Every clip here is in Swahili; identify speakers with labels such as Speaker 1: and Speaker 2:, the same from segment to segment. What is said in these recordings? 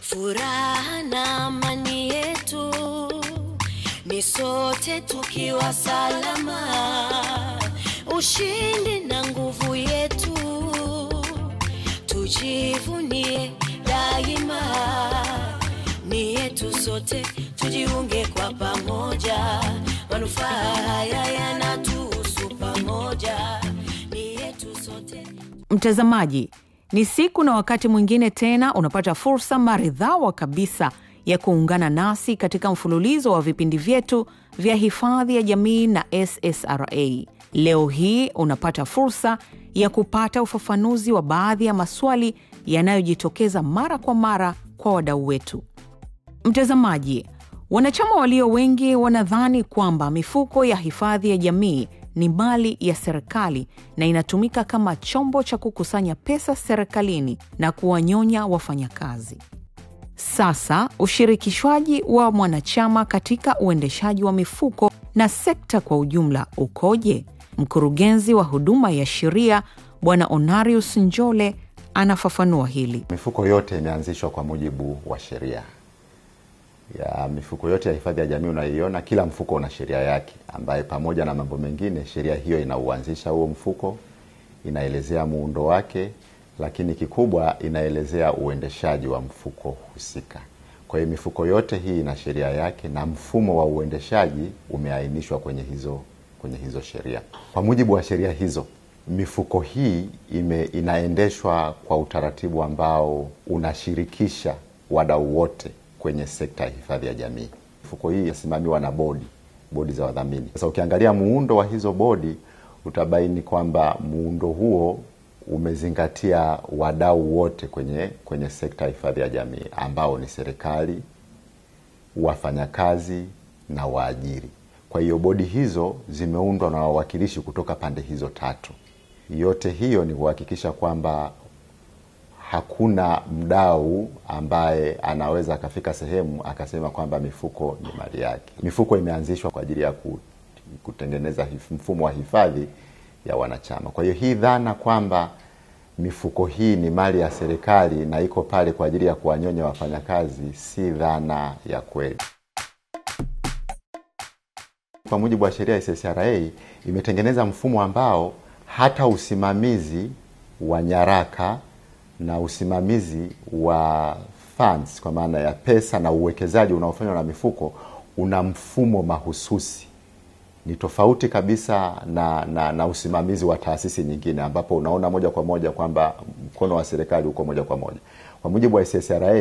Speaker 1: Furaha na amani yetu ni sote tukiwa salama, ushindi na nguvu yetu tujivunie daima, ni yetu sote, tujiunge kwa pamoja, manufaa haya yanatuhusu pamoja, ni yetu sote.
Speaker 2: Mtazamaji, ni siku na wakati mwingine tena unapata fursa maridhawa kabisa ya kuungana nasi katika mfululizo wa vipindi vyetu vya hifadhi ya jamii na SSRA. Leo hii unapata fursa ya kupata ufafanuzi wa baadhi ya maswali yanayojitokeza mara kwa mara kwa wadau wetu. Mtazamaji, wanachama walio wengi wanadhani kwamba mifuko ya hifadhi ya jamii ni mali ya serikali na inatumika kama chombo cha kukusanya pesa serikalini na kuwanyonya wafanyakazi. Sasa ushirikishwaji wa mwanachama katika uendeshaji wa mifuko na sekta kwa ujumla ukoje? Mkurugenzi wa huduma ya sheria Bwana Onarius Njole anafafanua hili.
Speaker 3: Mifuko yote imeanzishwa kwa mujibu wa sheria ya mifuko yote ya hifadhi ya jamii unaiona, kila mfuko una sheria yake, ambaye pamoja na mambo mengine, sheria hiyo inauanzisha huo mfuko, inaelezea muundo wake, lakini kikubwa inaelezea uendeshaji wa mfuko husika. Kwa hiyo mifuko yote hii ina sheria yake na mfumo wa uendeshaji umeainishwa kwenye hizo kwenye hizo sheria. Kwa mujibu wa sheria hizo, mifuko hii ime, inaendeshwa kwa utaratibu ambao unashirikisha wadau wote kwenye sekta ya hifadhi ya jamii. Mifuko hii inasimamiwa na bodi, bodi za wadhamini. Sasa ukiangalia muundo wa hizo bodi utabaini kwamba muundo huo umezingatia wadau wote kwenye kwenye sekta ya hifadhi ya jamii ambao ni serikali, wafanyakazi na waajiri. Kwa hiyo bodi hizo zimeundwa na wawakilishi kutoka pande hizo tatu. Yote hiyo ni kuhakikisha kwamba hakuna mdau ambaye anaweza akafika sehemu akasema kwamba mifuko ni mali yake. Mifuko imeanzishwa kwa ajili ya kutengeneza mfumo wa hifadhi ya wanachama. Kwa hiyo hii dhana kwamba mifuko hii ni mali ya serikali na iko pale kwa ajili ya kuwanyonya wafanyakazi si dhana ya kweli. Kwa mujibu wa sheria ya SSRA imetengeneza mfumo ambao hata usimamizi wa nyaraka na usimamizi wa funds kwa maana ya pesa na uwekezaji unaofanywa na mifuko una mfumo mahususi. Ni tofauti kabisa na, na, na usimamizi wa taasisi nyingine ambapo unaona moja kwa moja kwamba mkono wa serikali uko moja kwa moja. Kwa mujibu wa SSRA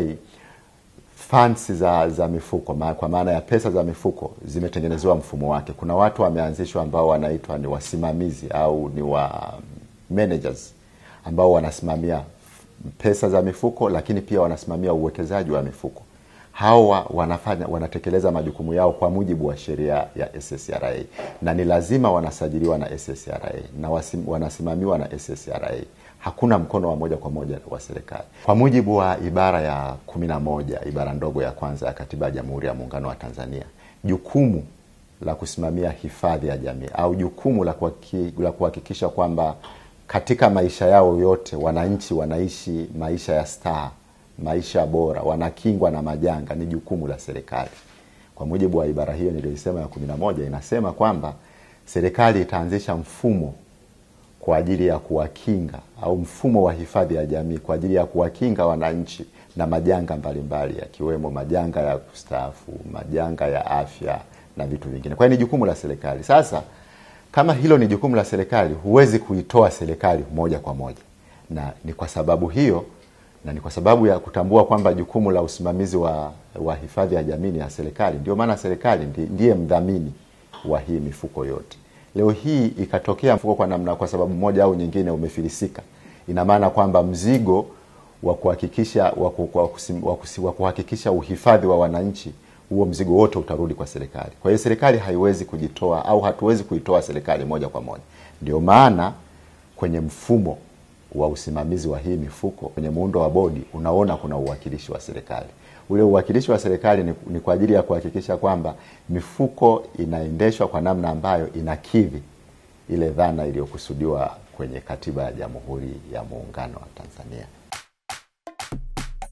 Speaker 3: funds za, za mifuko ma, kwa maana ya pesa za mifuko zimetengenezewa mfumo wake. Kuna watu wameanzishwa ambao wanaitwa ni wasimamizi au ni wa managers ambao wanasimamia pesa za mifuko lakini pia wanasimamia uwekezaji wa mifuko. Hawa wanafanya wanatekeleza majukumu yao kwa mujibu wa sheria ya SSRA na ni lazima wanasajiliwa na SSRA na wasim, wanasimamiwa na SSRA. Hakuna mkono wa moja kwa moja wa serikali. Kwa mujibu wa ibara ya kumi na moja ibara ndogo ya kwanza ya Katiba ya Jamhuri ya Muungano wa Tanzania, jukumu la kusimamia hifadhi ya jamii au jukumu la kuhakikisha kwamba katika maisha yao yote wananchi wanaishi maisha ya staha, maisha bora, wanakingwa na majanga, ni jukumu la serikali. Kwa mujibu wa ibara hiyo niliyoisema ya kumi na moja inasema kwamba serikali itaanzisha mfumo kwa ajili ya kuwakinga au mfumo wa hifadhi ya jamii kwa ajili ya kuwakinga wananchi na majanga mbalimbali yakiwemo majanga ya kustaafu, majanga ya afya na vitu vingine. Kwa hiyo ni jukumu la serikali. Sasa kama hilo ni jukumu la serikali, huwezi kuitoa serikali moja kwa moja, na ni kwa sababu hiyo na ni kwa sababu ya kutambua kwamba jukumu la usimamizi wa, wa hifadhi ya jamii ni ya serikali, ndio maana serikali ndiye mdhamini wa hii mifuko yote. Leo hii ikatokea mfuko kwa namna, kwa sababu moja au nyingine umefilisika, ina maana kwamba mzigo wa kuhakikisha wa kuhakikisha uhifadhi wa wananchi huo mzigo wote utarudi kwa serikali. Kwa hiyo serikali haiwezi kujitoa au hatuwezi kuitoa serikali moja kwa moja. Ndio maana kwenye mfumo wa usimamizi wa hii mifuko, kwenye muundo wa bodi, unaona kuna uwakilishi wa serikali. Ule uwakilishi wa serikali ni, ni kwa ajili ya kuhakikisha kwamba mifuko inaendeshwa kwa namna ambayo inakidhi ile dhana iliyokusudiwa kwenye Katiba ya Jamhuri ya Muungano wa Tanzania.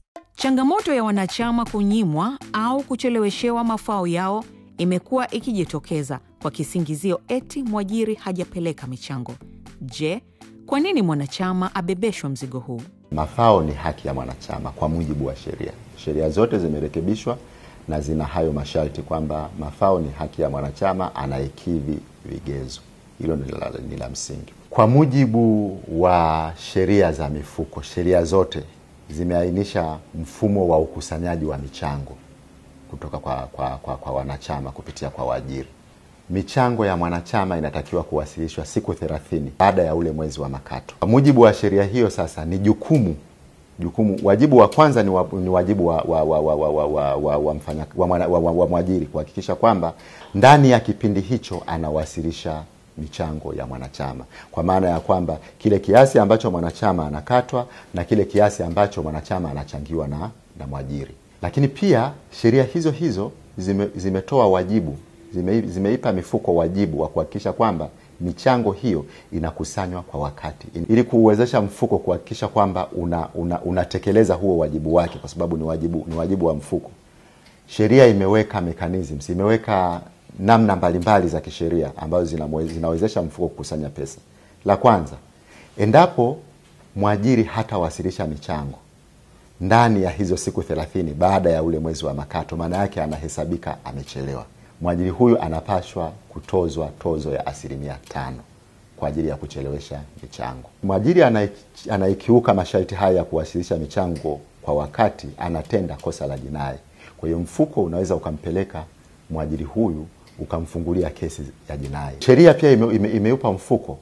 Speaker 2: Changamoto ya wanachama kunyimwa au kucheleweshewa mafao yao imekuwa ikijitokeza kwa kisingizio eti mwajiri hajapeleka michango. Je, kwa nini mwanachama abebeshwa mzigo huu?
Speaker 3: Mafao ni haki ya mwanachama kwa mujibu wa sheria. Sheria zote zimerekebishwa na zina hayo masharti kwamba mafao ni haki ya mwanachama anayekidhi vigezo. Hilo ni la, ni la msingi. Kwa mujibu wa sheria za mifuko, sheria zote zimeainisha mfumo wa ukusanyaji wa michango kutoka kwa, kwa, kwa, kwa wanachama kupitia kwa waajiri. Michango ya mwanachama inatakiwa kuwasilishwa siku thelathini baada ya ule mwezi wa makato. Kwa mujibu wa sheria hiyo, sasa ni jukumu jukumu wajibu wa kwanza ni, wa, ni wajibu wa, wa, wa, wa, wa, wa, wa, wa, wa, mfanya, wa, wa, wa, wa mwajiri kuhakikisha kwamba ndani ya kipindi hicho anawasilisha michango ya mwanachama, kwa maana ya kwamba kile kiasi ambacho mwanachama anakatwa na kile kiasi ambacho mwanachama anachangiwa na, na mwajiri. Lakini pia sheria hizo hizo zime, zimetoa wajibu zime, zimeipa mifuko wajibu wa kuhakikisha kwamba michango hiyo inakusanywa kwa wakati ili kuuwezesha mfuko kuhakikisha kwamba unatekeleza una, una huo wajibu wake, kwa sababu ni wajibu, ni wajibu wa mfuko. Sheria imeweka mechanisms, imeweka namna mbalimbali za kisheria ambazo zinawezesha mfuko kukusanya pesa. La kwanza, endapo mwajiri hatawasilisha michango ndani ya hizo siku thelathini baada ya ule mwezi wa makato, maana yake anahesabika amechelewa. Mwajiri huyu anapashwa kutozwa tozo ya asilimia tano kwa ajili ya kuchelewesha michango. Mwajiri anayekiuka masharti haya ya kuwasilisha michango kwa wakati anatenda kosa la jinai. Kwa hiyo mfuko unaweza ukampeleka mwajiri huyu ukamfungulia kesi ya jinai. Sheria pia ime, ime, imeupa mfuko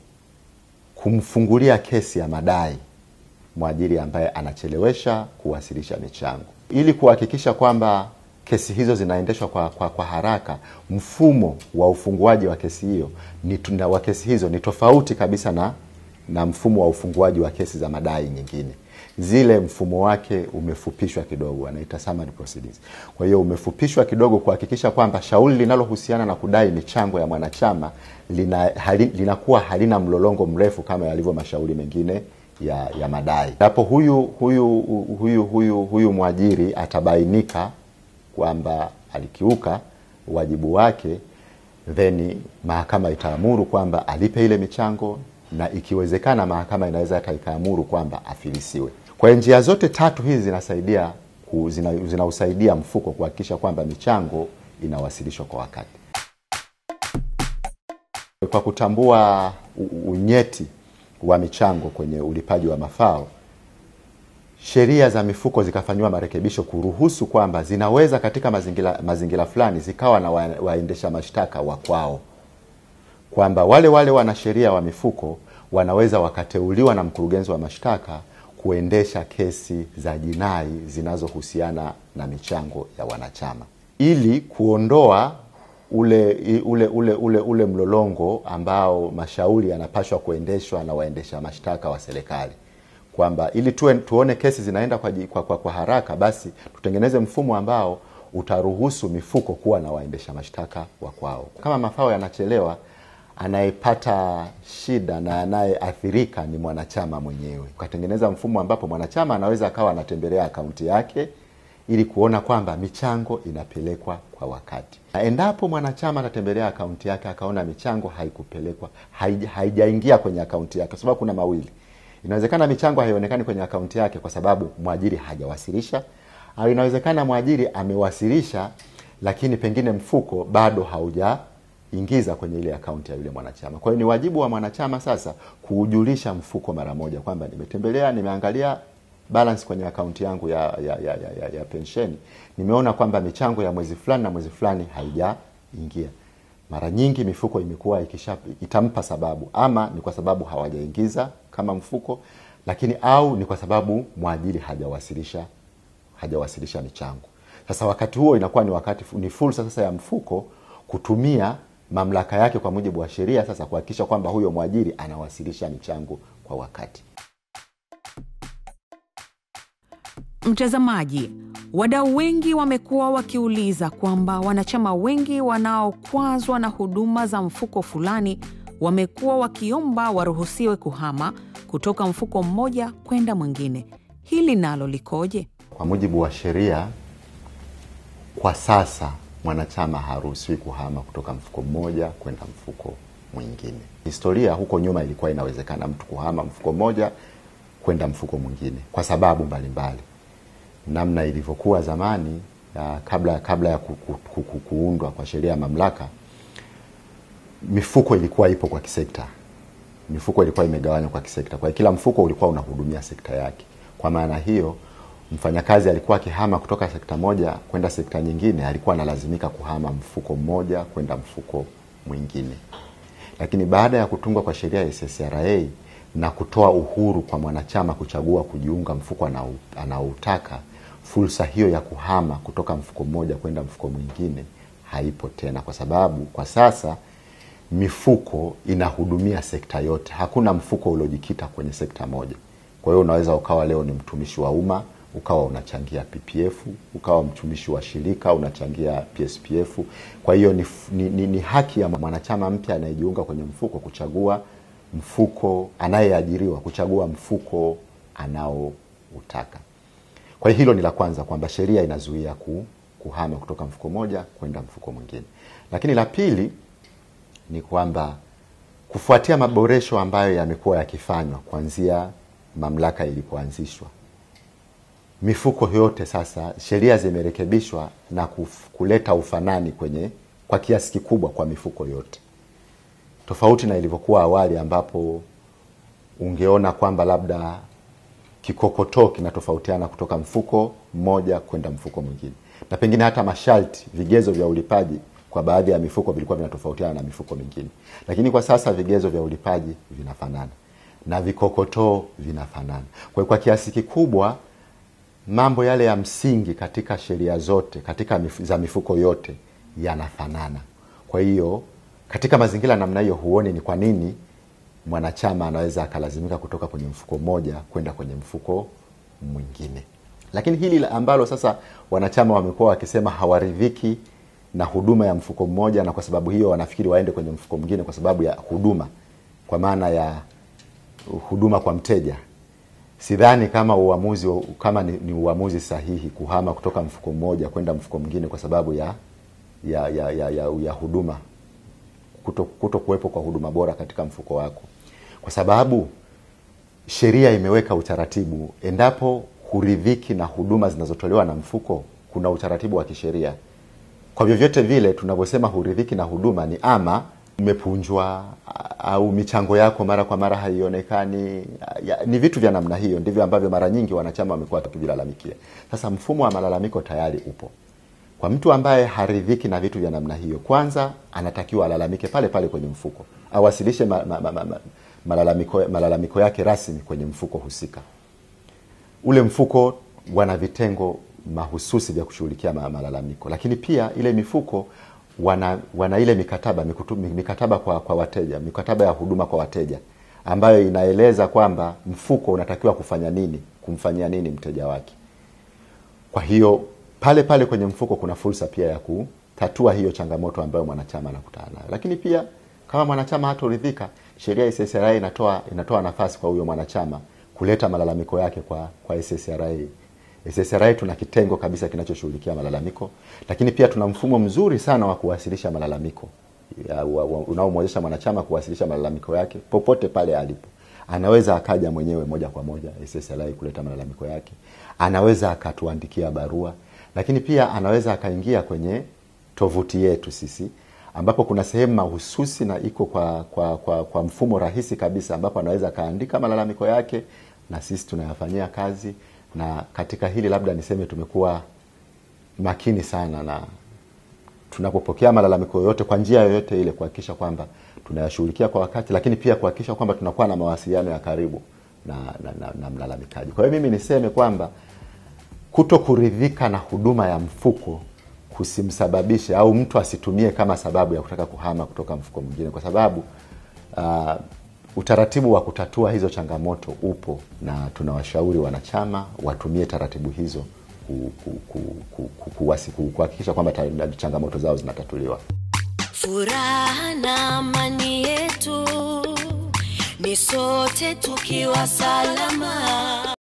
Speaker 3: kumfungulia kesi ya madai mwajiri ambaye anachelewesha kuwasilisha michango ili kuhakikisha kwamba kesi hizo zinaendeshwa kwa, kwa, kwa haraka. Mfumo wa ufunguaji wa kesi hiyo ni wa kesi hizo ni tofauti kabisa na, na mfumo wa ufunguaji wa kesi za madai nyingine. Zile mfumo wake umefupishwa kidogo, anaita summary proceedings. Kwa hiyo umefupishwa kidogo kuhakikisha kwamba shauri linalohusiana na kudai michango ya mwanachama lina, hali, linakuwa halina mlolongo mrefu kama yalivyo mashauri mengine ya, ya madai. Hapo huyu huyu huyu huyu huyu mwajiri atabainika kwamba alikiuka wajibu wake, then mahakama itaamuru kwamba alipe ile michango, na ikiwezekana mahakama inaweza hata ikaamuru kwamba afilisiwe. Kwa hiyo njia zote tatu hizi zinasaidia zinausaidia zina mfuko kuhakikisha kwamba michango inawasilishwa kwa wakati. Kwa kutambua unyeti wa michango kwenye ulipaji wa mafao sheria za mifuko zikafanyiwa marekebisho kuruhusu kwamba zinaweza katika mazingira mazingira fulani zikawa na wa, waendesha mashtaka wa kwao, kwamba wale wale wanasheria wa mifuko wanaweza wakateuliwa na mkurugenzi wa mashtaka kuendesha kesi za jinai zinazohusiana na michango ya wanachama ili kuondoa ule ule ule ule, ule mlolongo ambao mashauri yanapashwa kuendeshwa na waendesha mashtaka wa serikali kwamba ili tuwe, tuone kesi zinaenda kwa, kwa, kwa, kwa haraka, basi tutengeneze mfumo ambao utaruhusu mifuko kuwa na waendesha mashtaka wa kwao. Kama mafao yanachelewa, anayepata shida na anayeathirika ni mwanachama mwenyewe. Ukatengeneza mfumo ambapo mwanachama anaweza akawa anatembelea akaunti yake ili kuona kwamba michango inapelekwa kwa wakati, na endapo mwanachama atatembelea akaunti yake akaona michango haikupelekwa, haijaingia kwenye akaunti yake, kwa sababu kuna mawili Inawezekana michango haionekani kwenye akaunti yake kwa sababu mwajiri hajawasilisha, au inawezekana mwajiri amewasilisha, lakini pengine mfuko bado haujaingiza kwenye ile akaunti ya yule mwanachama. Kwa hiyo ni wajibu wa mwanachama sasa kuujulisha mfuko mara moja kwamba nimetembelea, nimeangalia balance kwenye akaunti yangu ya, ya, ya, ya, ya, ya pensheni, nimeona kwamba michango ya mwezi fulani na mwezi fulani haijaingia. Mara nyingi mifuko imekuwa ikisha itampa sababu, ama ni kwa sababu hawajaingiza kama mfuko, lakini au ni kwa sababu mwajiri hajawasilisha hajawasilisha michango. Sasa wakati huo inakuwa ni wakati ni fursa sasa ya mfuko kutumia mamlaka yake kwa mujibu wa sheria sasa kuhakikisha kwamba huyo mwajiri anawasilisha michango kwa wakati.
Speaker 2: Mtazamaji, wadau wengi wamekuwa wakiuliza kwamba wanachama wengi wanaokwazwa na huduma za mfuko fulani wamekuwa wakiomba waruhusiwe kuhama kutoka mfuko mmoja kwenda mwingine. Hili nalo likoje?
Speaker 3: Kwa mujibu wa sheria, kwa sasa mwanachama haruhusiwi kuhama kutoka mfuko mmoja kwenda mfuko mwingine. Historia huko nyuma ilikuwa inawezekana mtu kuhama mfuko mmoja kwenda mfuko mwingine kwa sababu mbalimbali, namna ilivyokuwa zamani ya kabla kabla ya ku, ku, ku, ku, kuundwa kwa sheria ya mamlaka, mifuko ilikuwa ipo kwa kisekta. Mifuko ilikuwa imegawanywa kwa kisekta, kwa hiyo kila mfuko ulikuwa unahudumia sekta yake. Kwa maana hiyo mfanyakazi alikuwa akihama kutoka sekta moja kwenda sekta nyingine, alikuwa analazimika kuhama mfuko mmoja kwenda mfuko mwingine. Lakini baada ya kutungwa kwa sheria ya SSRA na kutoa uhuru kwa mwanachama kuchagua kujiunga mfuko anao- anaoutaka, fursa hiyo ya kuhama kutoka mfuko mmoja kwenda mfuko mwingine haipo tena, kwa sababu kwa sasa mifuko inahudumia sekta yote. Hakuna mfuko uliojikita kwenye sekta moja. Kwa hiyo unaweza ukawa leo ni mtumishi wa umma ukawa unachangia PPF, ukawa mtumishi wa shirika unachangia PSPF. Kwa hiyo ni, ni, ni, ni haki ya mwanachama mpya anayejiunga kwenye mfuko kuchagua mfuko, anayeajiriwa kuchagua mfuko anaoutaka. Kwa hiyo hilo ni la kwanza, kwamba sheria inazuia ku, kuhama kutoka mfuko moja kwenda mfuko mwingine. Lakini la pili ni kwamba kufuatia maboresho ambayo yamekuwa yakifanywa kuanzia mamlaka ilipoanzishwa, mifuko yote sasa sheria zimerekebishwa na kuf, kuleta ufanani kwenye kwa kiasi kikubwa kwa mifuko yote, tofauti na ilivyokuwa awali ambapo ungeona kwamba labda kikokotoo kinatofautiana kutoka mfuko mmoja kwenda mfuko mwingine, na pengine hata masharti, vigezo vya ulipaji kwa baadhi ya mifuko vilikuwa vinatofautiana na mifuko mingine, lakini kwa sasa vigezo vya ulipaji vinafanana na vikokotoo vinafanana. Kwa hiyo kwa kiasi kikubwa mambo yale ya msingi katika sheria zote katika mif za mifuko yote yanafanana. Kwa hiyo katika mazingira namna hiyo, huoni ni kwa nini mwanachama anaweza akalazimika kutoka kwenye mfuko mmoja kwenda kwenye mfuko mwingine. Lakini hili la- ambalo sasa wanachama wamekuwa wakisema hawaridhiki na huduma ya mfuko mmoja, na kwa sababu hiyo wanafikiri waende kwenye mfuko mwingine kwa sababu ya huduma, kwa maana ya huduma kwa mteja. Sidhani kama uamuzi kama ni, ni uamuzi sahihi kuhama kutoka mfuko mmoja kwenda mfuko mwingine kwa sababu ya ya ya, ya, ya, ya huduma kuto, kuto kuwepo kwa huduma bora katika mfuko wako, kwa sababu sheria imeweka utaratibu. Endapo huridhiki na huduma zinazotolewa na mfuko, kuna utaratibu wa kisheria. Kwa vyovyote vile tunavyosema huridhiki na huduma ni ama umepunjwa a- au michango yako mara kwa mara haionekani. ya- Ni vitu vya namna hiyo ndivyo ambavyo mara nyingi wanachama wamekuwa wakivilalamikia. Sasa mfumo wa malalamiko tayari upo kwa mtu ambaye haridhiki na vitu vya namna hiyo. Kwanza anatakiwa alalamike pale pale kwenye mfuko, awasilishe ma, ma, ma, ma, ma, malalamiko, malalamiko yake rasmi kwenye mfuko husika ule mfuko wana vitengo mahususi vya kushughulikia ma- malalamiko, lakini pia ile mifuko wana, wana ile mikataba mikutu, mikataba kwa, kwa wateja, mikataba ya huduma kwa wateja ambayo inaeleza kwamba mfuko unatakiwa kufanya nini, kumfanyia nini mteja wake. Kwa hiyo pale pale kwenye mfuko kuna fursa pia ya kutatua hiyo changamoto ambayo mwanachama anakutana nayo, lakini pia kama mwanachama hatoridhika, sheria ya SSRA inatoa inatoa nafasi kwa huyo mwanachama kuleta malalamiko yake kwa kwa SSRA. SSRA tuna kitengo kabisa kinachoshughulikia malalamiko, lakini pia tuna mfumo mzuri sana wa kuwasilisha malalamiko ya- wa- wa- unaomwezesha mwanachama kuwasilisha malalamiko yake popote pale alipo. Anaweza akaja mwenyewe moja kwa moja SSLI kuleta malalamiko yake, anaweza akatuandikia barua, lakini pia anaweza akaingia kwenye tovuti yetu sisi ambapo kuna sehemu mahususi na iko kwa, kwa, kwa, kwa mfumo rahisi kabisa ambapo anaweza akaandika malalamiko yake na sisi tunayafanyia kazi. Na katika hili labda niseme tumekuwa makini sana na tunapopokea malalamiko yoyote kwa njia yoyote ile kuhakikisha kwamba tunayashughulikia kwa wakati, lakini pia kuhakikisha kwamba tunakuwa na mawasiliano ya karibu na, na, na, na mlalamikaji. Kwa hiyo mimi niseme kwamba kuto kuridhika na huduma ya mfuko kusimsababishe au mtu asitumie kama sababu ya kutaka kuhama kutoka mfuko mwingine, kwa sababu uh, utaratibu wa kutatua hizo changamoto upo na tunawashauri wanachama watumie taratibu hizo ku- ku- ku- ku- ku- kuwasi- ku- kuhakikisha kwamba ta- changamoto zao zinatatuliwa.
Speaker 1: furaha na amani yetu ni sote tukiwa salama